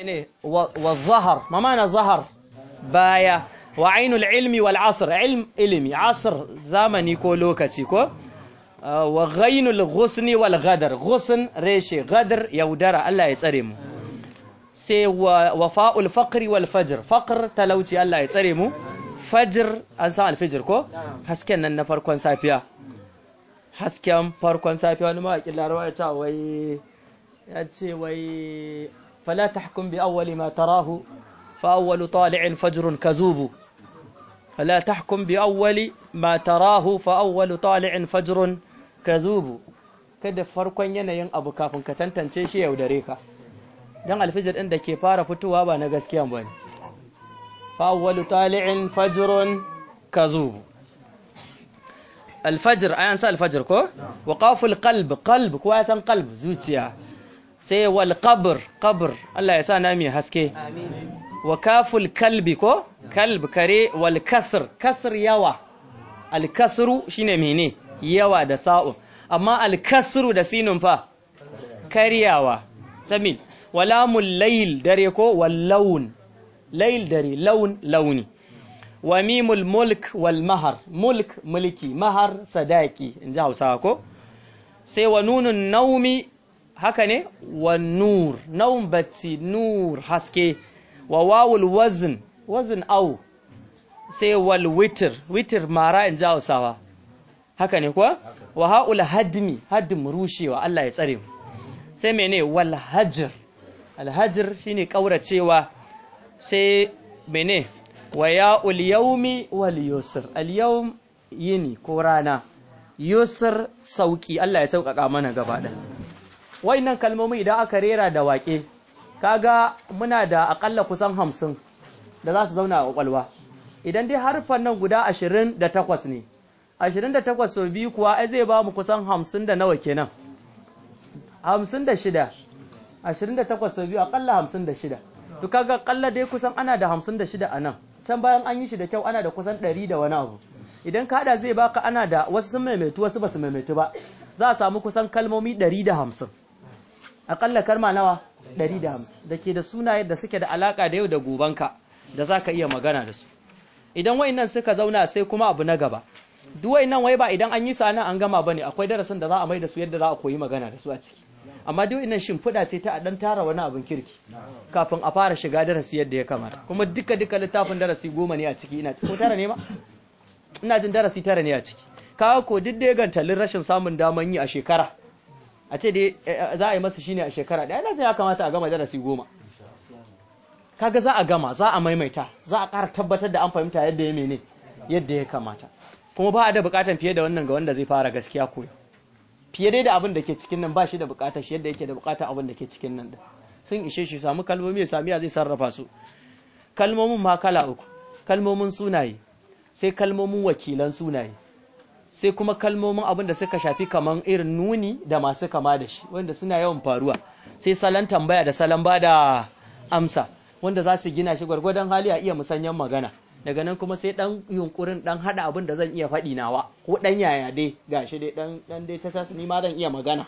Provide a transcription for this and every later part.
ne wa zahar ma mana zahar baya wa ainul ilmi wal asr ilm ilmi asr zamani ko lokaci ko wa ghainul ghusni wal ghadar ghusn reshe ghadar yaudara Allah ya tsare mu sai wa wafa'ul faqri wal fajr faqr talauci Allah ya tsare mu fajr an san alfijir ko hasken nan na farkon safiya hasken farkon safiya wani mawaƙin larawa ya ce wai ya ce wai fala tahkum bi awwali ma tarahu fa awwalu tali'in fajrun kazubu fala tahkum bi awwali ma tarahu fa awwalu tali'in fajrun kazubu kada farkon yanayin abu kafin ka tantance shi yaudare ka dan alfijir din da ke fara fitowa ba na gaskiya bane fa awwalu tali'in fajrun kazubu alfajir ayan sa alfajir ko wa qaful qalb qalb ko ya san qalb zuciya sai wal qabr qabr Allah ya sa na mai haske wa kaful kalbi ko kalb kare wal kasr kasr yawa al kasru shine mene yawa da sa'u amma al kasru da sinun fa karyawa tamin walamul layl dare ko wal lawn layl dare lawn launi wa mimul mulk wal mahar mulk mulki mahar sadaki in ji hausawa ko sai wa nunun naumi haka ne wa nur naum bacci nur haske wa wawul wazn wazn au sai wal witr witr mara in ji hausawa haka ne kuwa wa haul hadmi hadim rushewa Allah ya tsare mu sai mene wal hajr al hajr shine kauracewa sai mene wa ya'ul yawmi wal yusr al yawm yini ko rana yusr sauki Allah ya sauƙaƙa mana gaba ɗaya wayannan kalmomi idan aka rera da waƙe kaga muna da akalla kusan hamsin da za su zauna a ƙwaƙwalwa idan dai harfan nan guda ashirin da takwas ne ashirin da takwas sau biyu kuwa ai zai ba mu kusan hamsin da nawa kenan hamsin da shida ashirin da takwas sau biyu akalla hamsin da shida to kaga akalla dai kusan ana da hamsin da shida a nan can bayan an yi shi da kyau ana da kusan ɗari da wani abu idan ka haɗa zai baka ana da wasu sun maimaitu wasu ba su maimaitu ba za a samu kusan kalmomi ɗari da hamsin aƙalla kalma nawa ɗari da hamsin da ke da sunaye da suke da alaƙa da yau da gobanka da za ka iya magana da su idan nan suka zauna sai kuma abu na gaba duk nan wai ba idan an yi sa nan an gama bane akwai darasin da za a mai da su yadda za a koyi magana da su a ciki amma duk nan shimfiɗa ce ta a ɗan tara wani abin kirki kafin a fara shiga darasi yadda ya kamata kuma duka duka littafin darasi goma ne a ciki ina ko tara ne ma ina jin darasi tara ne a ciki kawo ko duk da ya gantalin rashin samun daman yi a shekara a ce dai za a yi masa shine a shekara ɗaya ina jin ya kamata a gama darasi goma kaga za a gama za a maimaita za a ƙara tabbatar da an fahimta yadda ya mene yadda ya kamata kuma ba a da buƙatan fiye da wannan ga wanda zai fara gaskiya koyo fiye dai da abin da ke cikin nan ba shi da buƙatar shi yadda yake da buƙatar abin da ke cikin nan da sun ishe shi samu kalmomi ya sami ya zai sarrafa su kalmomin ma kala uku kalmomin sunaye sai kalmomin wakilan sunaye sai kuma kalmomin abin da suka shafi kaman irin nuni da masu kama da shi wanda suna yawan faruwa sai salon tambaya da salon ba da amsa wanda za su gina shi gwargwadon hali a iya musanyen magana daga nan kuma sai dan yunkurin dan hada abin da zan iya faɗi nawa ko dan yaya dai gashi dai dan dan dai ta tasu ni ma zan iya magana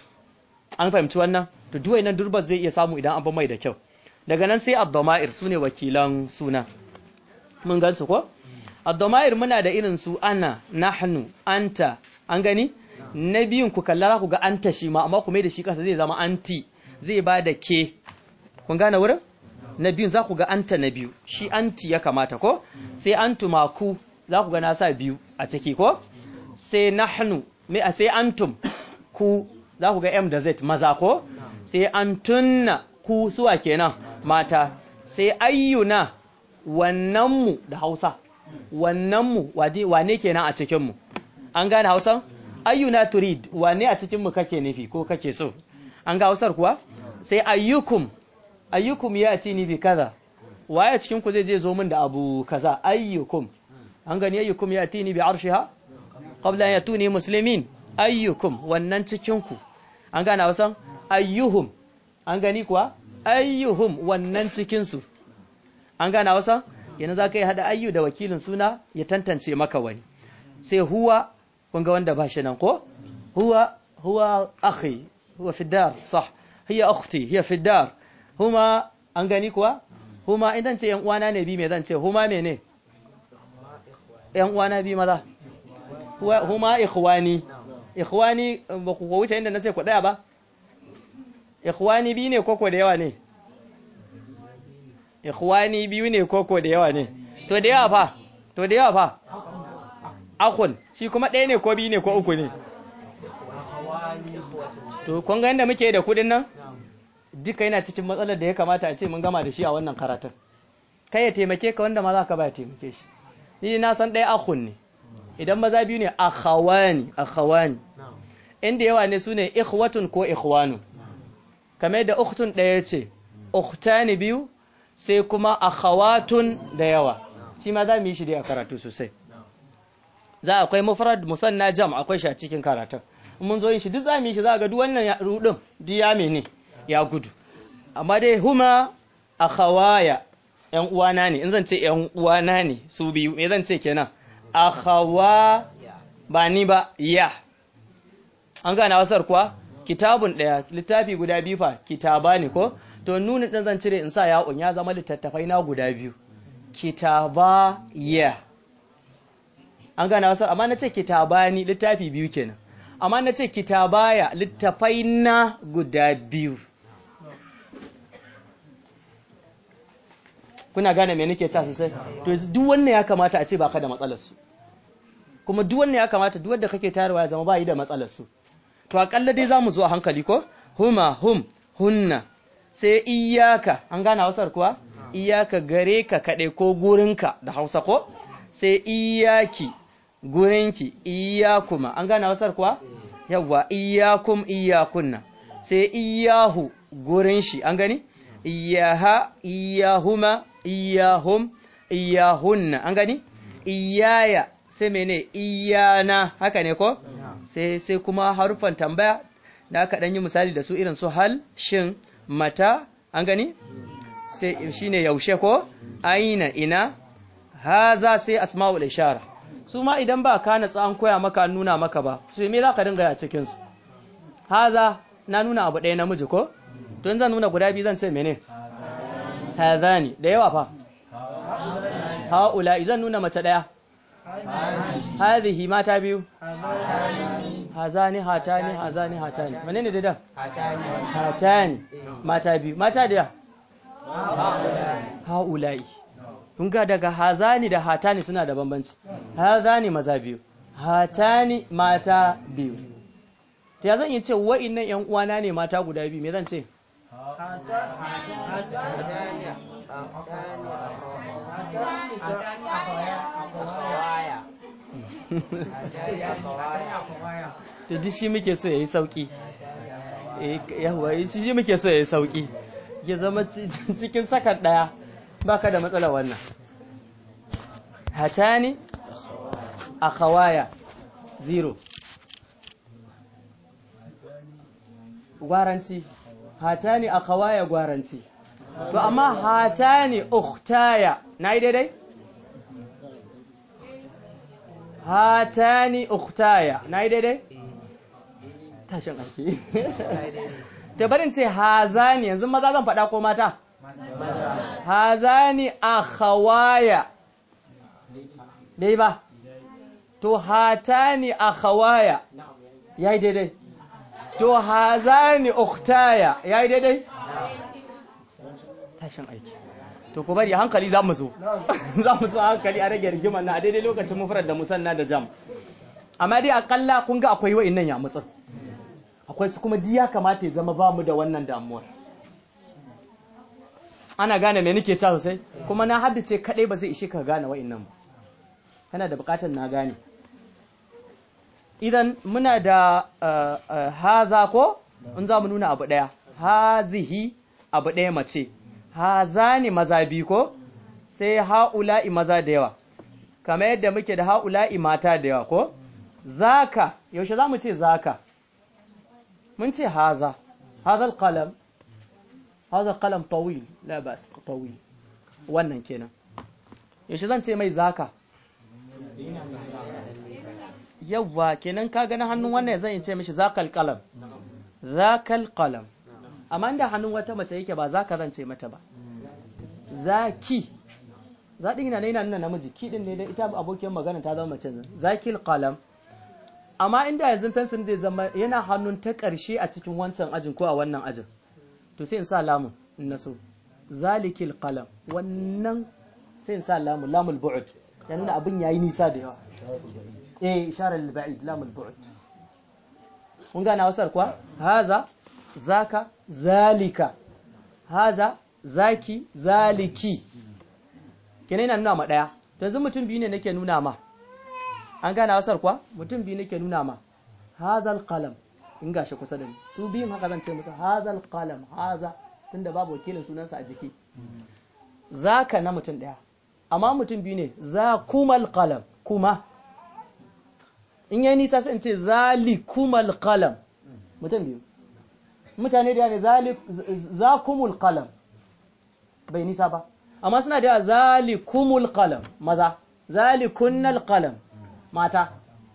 an fahimci wannan to duk wannan durbar zai iya samu idan an ba mai da kyau daga nan sai abdoma'ir sune wakilan suna mun gan su ko abdoma'ir muna da irin su ana nahnu anta an gani na biyun ku kalla ku ga anta shi ma amma ku mai da shi kasa zai zama anti zai ba da ke kun gane wurin na biyun za ku ga anta na biyu shi anti ya kamata ko sai antuma ku za ku ga na sa biyu a ciki ko sai nahnu me a sai antum ku za ku ga m da z maza ko sai antunna ku suwa kenan mata sai ayyuna wannanmu da hausa wannanmu wane kenan a cikinmu an gane hausan ayyuna turid wane a cikinmu kake nufi ko kake so an ga hausar kuwa sai ayyukum ayyukum ya ati ni bi kaza waye cikin ku zai je zo min da abu kaza ayyukum an gani ayyukum ya ati ni bi arshiha qabla an yatuni muslimin ayyukum wannan cikin ku an gane wasan ayyuhum an gani kuwa ayyuhum wannan cikin su an gane wasan yana za ka yi hada ayyu da wakilin suna ya tantance maka wani sai huwa kun ga wanda ba shi nan ko huwa huwa akhi huwa fi dar sah hiya ukhti hiya fi dar هما an gani kuwa huma idan ce yan uwana ne bi me zan ce huma mene yan uwana bi maza huma ikhwani ikhwani ba ku wuce inda nace ku daya ba ikhwani bi ne koko da yawa ne ikhwani biyu ne koko da yawa ne to da yawa fa to da yawa fa akhun shi kuma ɗaya ne ko biyu ne ko uku ne to kun ga yanda muke da kudin nan duka yana cikin matsalar da ya kamata a ce mun gama da shi a wannan karatun kai ya taimake ka wanda ma za ka ba ya taimake shi ni na san ɗaya akhun ne idan maza biyu ne akhawani akhawani inda yawa ne sune ikhwatun ko ikhwanu kamar yadda ukhtun ɗaya ce ukhtani biyu sai kuma akhawatun da yawa shi ma za mu yi shi dai a karatu sosai za akwai mufrad musanna jam akwai shi a cikin karatun mun zo yin shi duk za mu yi shi za ga duk wannan rudin duk ya mene ya gudu amma dai huma akhawaya yan uwana ne in zan ce yan uwana ne su biyu me zan ce kenan akhawa ba ni ba ya an gane wasar kuwa kitabun daya littafi guda biyu fa kitaba ne ko to nuna din zan cire in sa ya'un ya zama littattafai na guda biyu kitaba ya an gane wasar amma na ce kitabani littafi biyu kenan amma na ce kitabaya littafai na guda biyu kuna gane me nake ta sosai to duk wannan ya kamata a ce baka da matsalar su kuma duk wannan ya kamata duk wanda kake tayarwa ya zama bai da matsalar su to akalla dai zamu zo a hankali ko huma hum hunna sai iyaka an gane Hausar kuwa iyaka gare ka kade ko gurinka da Hausa ko sai iyaki gurinki iyakuma an gane Hausar kuwa yawa iyakum iyakunna sai iyahu gurin shi an gani iyaha iyahuma iyahum iyahunna an gani iyaya sai mene iyana haka ne ko sai sai kuma harufan tambaya da aka dan yi misali da su irin su hal shin mata an gani sai shine yaushe ko aina ina haza sai asma'ul ishara su ma idan ba ka natsa an koya maka an nuna maka ba su me za ka dinga ya cikin su haza na nuna abu ɗaya namiji ko to in zan nuna guda biyu zan ce mene hadhani da yawa fa haula zan nuna mace ɗaya hadhihi mata biyu hazani hatani hazani hatani menene da da hatani mata biyu mata da haulai kun ga daga hazani da hatani suna da bambanci hazani maza biyu hatani mata biyu ta ya zan yi ce wa'innan yan uwana ne mata guda biyu me zan ce to duk shi muke so yayi sauki yawa shi muke so yayi sauki ya zama cikin sakan daya baka da matsala wannan hatani akhawaya zero gwaranci hatani akhawaya gwaranci to amma hatani ukhtaya nayi daidai hatani ukhtaya nayi daidai tashin aiki ta barin ce hazani yanzu maza zan faɗa ko mata hazani akhawaya dai ba to hatani akhawaya yayi daidai to hazani ukhtaya yayi daidai tashin aiki to ku bari hankali za mu zo za mu zo hankali a rage rigimar na a daidai lokacin mufrad da musanna da jam amma dai akalla kun ga akwai wa'annan ya mutsin akwai su kuma diya kamata ya zama ba mu da wannan damuwar ana gane me nake ta sosai kuma na haddace kadai ba zai ishe ka gane wa'annan ba kana da bukatar na gane idan muna da haza ko in za mu nuna abu daya hazihi abu daya mace hazani maza biyu ko sai ha'ula'i maza da yawa kamar yadda muke da ha'ula'i mata da yawa ko zaka yaushe za mu ce zaka mun ce haza haza alqalam haza alqalam tawil la bas tawil wannan kenan yaushe zan ce mai zaka yawwa kenan ka gani hannun wannan zan ce mishi zakal qalam zakal qalam amma da hannun wata mace yake ba zaka zan ce mata ba zaki zaɗin yana yana nuna namiji ki din ne da ita abokiyar magana ta zama mace zakil qalam amma inda yanzu fensin zai zama yana hannun ta ƙarshe a cikin wancan ajin ko a wannan ajin to sai in sa lamun in na so zalikil qalam wannan sai in sa lamun lamul bu'd ya nuna abin yayi nisa da yawa eh isharar lil ba'id lamul bu'd kun gane wasar kuwa haza zaka zalika haza zaki zaliki kenan yana nuna ma daya to yanzu mutum biyu ne nake nuna ma an gane wasar kuwa mutum biyu nake nuna ma hazal qalam in gashi kusa da ni su biyun haka zan ce musu hazal qalam haza tunda babu wakilin sunansa a jiki zaka na mutum daya amma mutum biyu ne za kumal qalam kuma in yayi nisa sai in ce zalikumal qalam mutum biyu mutane da ne zalik zakumul qalam bai nisa ba amma suna da zalikumul qalam maza zalikunnal qalam mata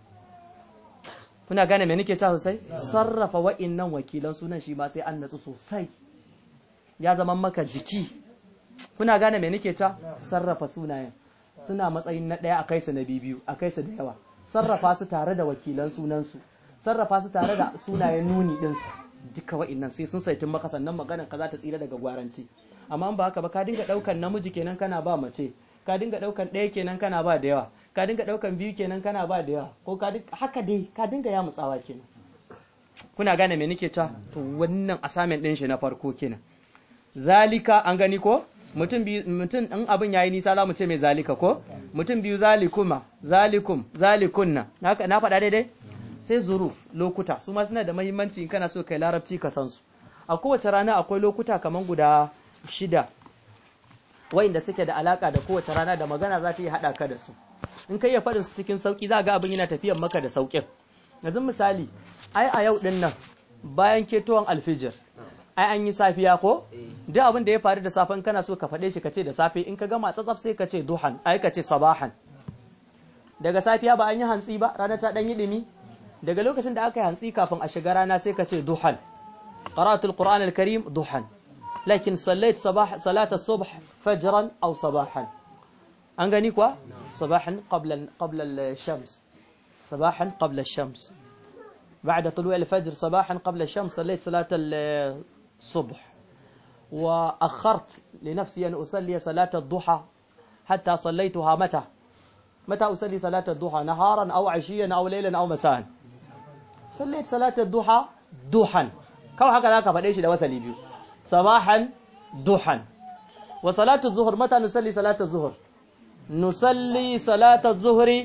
kuna gane me nake ta sosai sarrafa wa'innan wakilan sunan shi ma sai an natsu sosai ya zama maka jiki kuna gane me nake ta sarrafa sunayen suna matsayin na ɗaya a kai su na biyu a kai su da yawa sarrafa su tare da wakilan sunansu sarrafa su tare da sunayen nuni ɗinsu duka wa'innan sai sun saitin maka sannan maganar ka za ta tsira daga gwaranci amma ba haka ba ka dinga ɗaukan namiji kenan kana ba mace ka dinga ɗaukan ɗaya kenan kana ba da yawa ka dinga ɗaukan biyu kenan kana ba da yawa ko ka haka dai ka dinga ya mutsawa kenan kuna gane me nake ta to wannan assignment ɗin shi na farko kenan zalika an gani ko mutum biyu mutum in abin yayi nisa za mu ce mai zalika ko mutum biyu zalikuma zalikum zalikunna na faɗa daidai sai zuruf lokuta su ma suna da muhimmanci in kana so kai larabci ka san su a kowace rana akwai lokuta kaman guda shida wa'inda suke da alaka da kowace rana da magana za ta yi haɗa ka da su in kai ya faɗin su cikin sauƙi za ga abin yana tafiyan maka da sauƙin yanzu misali ai a yau ɗin nan bayan ketowar alfijir ai an yi safiya ko duk abin da ya faru da safen kana so ka faɗe shi ka ce da safe in ka gama tsatsaf sai ka ce duhan ai ka ce sabahan daga safiya ba an yi hantsi ba rana ta ɗan yi ɗumi daga lokacin da aka yi hantsi kafin a shiga rana sai ka ce duhan qira'atul qur'an al-karim duhan lakin sallait sabah salat as-subh fajran aw sabahan an gani kuwa sabahan qabla qabla al-shams sabahan qabla ash-shams بعد طلوع الفجر صباحا قبل الشمس صليت صلاة الصبح وأخرت لنفسي أن أصلي صلاة الضحى حتى صليتها متى متى أصلي صلاة الضحى نهارا أو عشيا أو ليلا أو مساء صليت صلاة الضحى ضحى كم هكذا كفديش ده وصلي بيو صباحا ضحى وصلاة الظهر متى نصلي صلاة الظهر نصلي صلاة الظهر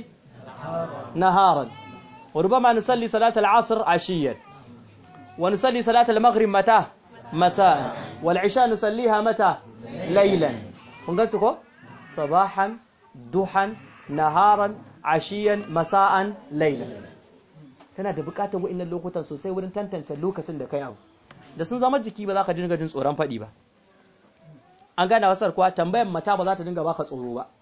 نهارا وربما نصلي صلاة العصر عشيا ونصلي صلاة المغرب متى مساء والعشاء نصليها متى ليلا ونقصكو صباحا ضحى نهارا عشيا مساء ليلا kana da bukatar wa'annan lokutan sosai wurin tantance lokacin da kai abu da sun zama jiki ba za ka dinga jin tsoron faɗi ba an gane wasar kuwa tambayan mata ba za ta dinga baka tsoro ba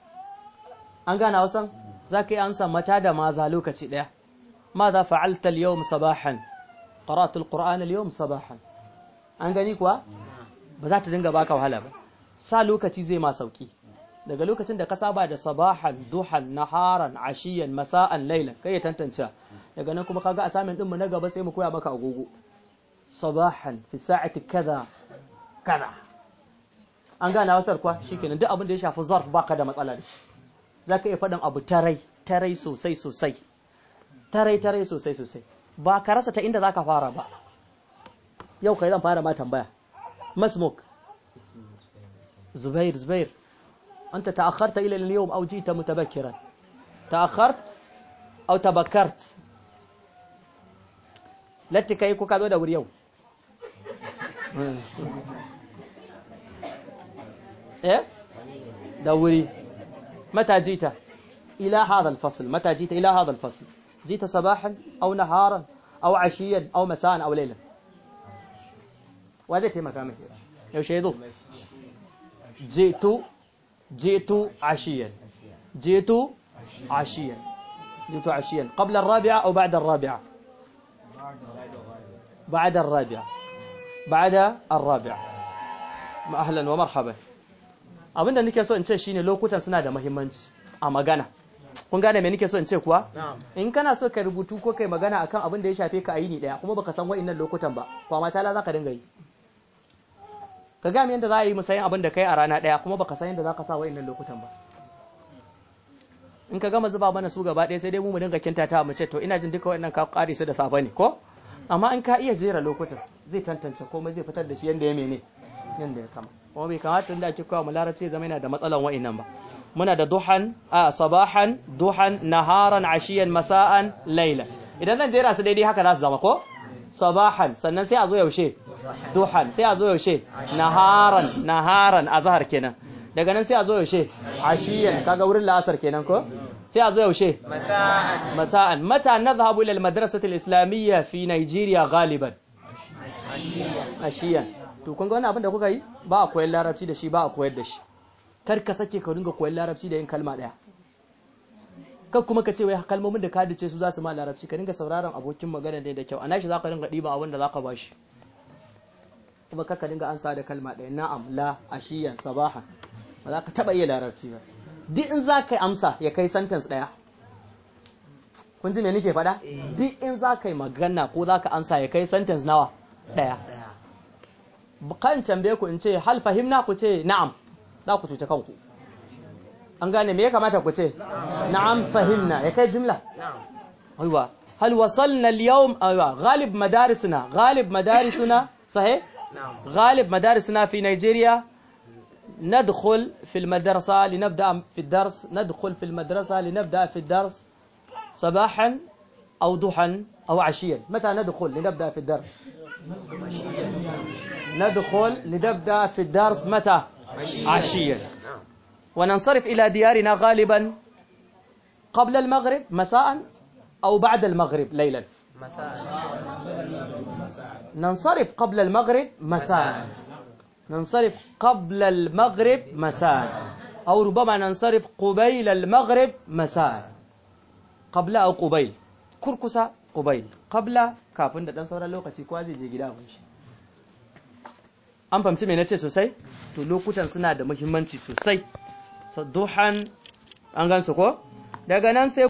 an gane wasan za ka yi ansa mata da maza lokaci ɗaya ماذا فعلت اليوم صباحا قرأت القرآن اليوم صباحا an gani kuwa ba za ta dinga baka wahala ba sa lokaci zai ma sauki daga lokacin da ka saba da sabahan duhan naharan ashiyan masa'an lailan kai ya tantance daga nan kuma kaga assignment din mu na gaba sai mu koya maka agogo sabahan fi sa'ati kaza kaza an gane wasar kuwa shikenan duk abin da ya shafi zarf baka da matsala da shi zaka iya faɗin abu tarai tarai sosai sosai tarai-tarai sosai-sosai ba ka rasa ta inda za ka fara ba yau kai zan fara ma tambaya masmuk zubair zubair anta ta'akharta ila al-yawm aw jita mutabakkiran ta'akhart aw tabakkart latti kai ko ka zo da wuri yau eh da wuri mata jita إلى هذا الفصل متى جيت إلى هذا الفصل جيت صباحا أو نهارا أو عشيا أو مساء أو ليلا وهذا تيما كامل يو شيدو جئت جئت عشيا جئت عشيا جئت عشيا قبل الرابعة أو بعد الرابعة بعد الرابعة بعد الرابعة أهلا ومرحبا abinda nake so in ce shine lokutan suna da muhimmanci a magana kun gane me nake so in ce kuwa in kana so ka rubutu ko kai magana akan abin da ya shafe ka a yini daya kuma baka san wa'annan lokutan ba kwa ma sala zaka dinga yi ka ga yadda za a yi musayin abin da kai a rana daya kuma baka san yadda zaka sa wa'annan lokutan ba in ka gama zuba mana su gaba ɗaya sai dai mu mu dinga kintata mu ce to ina jin duka wa'annan ka kare su da safe ne ko amma in ka iya jera lokutan zai tantance komai zai fitar da shi yanda ya mene yanda ya kama kuma bai kamata inda ake kawo mu larabci zama yana da matsalan wa'annan ba muna da duhan a sabahan duhan naharan ashiyan masa'an laila idan zan jera su daidai haka za su zama ko sabahan sannan sai a zo yaushe duhan sai a zo yaushe naharan naharan azhar kenan daga nan sai a zo yaushe ashiyan kaga wurin la'asar kenan ko sai a zo yaushe masa'an masa'an mata nadhhabu ila al-madrasati al-islamiyya fi Nigeria galiban ashiyan to kun ga wannan abin da kuka yi ba a koyar larabci da shi ba a koyar da shi kar ka sake ka dinga koyar larabci da yin kalma daya kar kuma ka ce wai kalmomin da ka dace su za su ma larabci ka dinga sauraron abokin magana ne da kyau a nashi zaka dinga diba abin da zaka bashi kuma kar ka dinga ansa da kalma daya na'am la ashiyan sabahan ba za ka taba iya larabci ba duk in za ka amsa ya kai sentence daya kun ji me nake faɗa duk in za ka yi magana ko za ka ansa ya kai sentence nawa daya kan tambaye ku in ce hal fahimna ku ce na'am za ku cuce kanku an gane me ya kamata ku ce na'am fahimna ya kai jumla aiwa hal wasalna al-yawm aiwa ghalib madarisuna ghalib madarisuna sahih غالب مدارسنا في نيجيريا ندخل في المدرسة لنبدأ في الدرس ندخل في المدرسة لنبدأ في الدرس صباحا أو ضحى أو عشيا متى ندخل لنبدأ في الدرس ندخل لنبدأ في الدرس متى عشيا وننصرف إلى ديارنا غالبا قبل المغرب مساء أو بعد المغرب ليلا ننصرف قبل المغرب مساء ننصرف قبل المغرب مساء أو ربما ننصرف قبيل المغرب مساء قبل أو قبيل كركسة قبيل قبل kafin da dan sauran lokaci kowa zai je gida shi an fahimci me nace sosai to lokutan suna da muhimmanci sosai duhan an gansu ko daga nan sai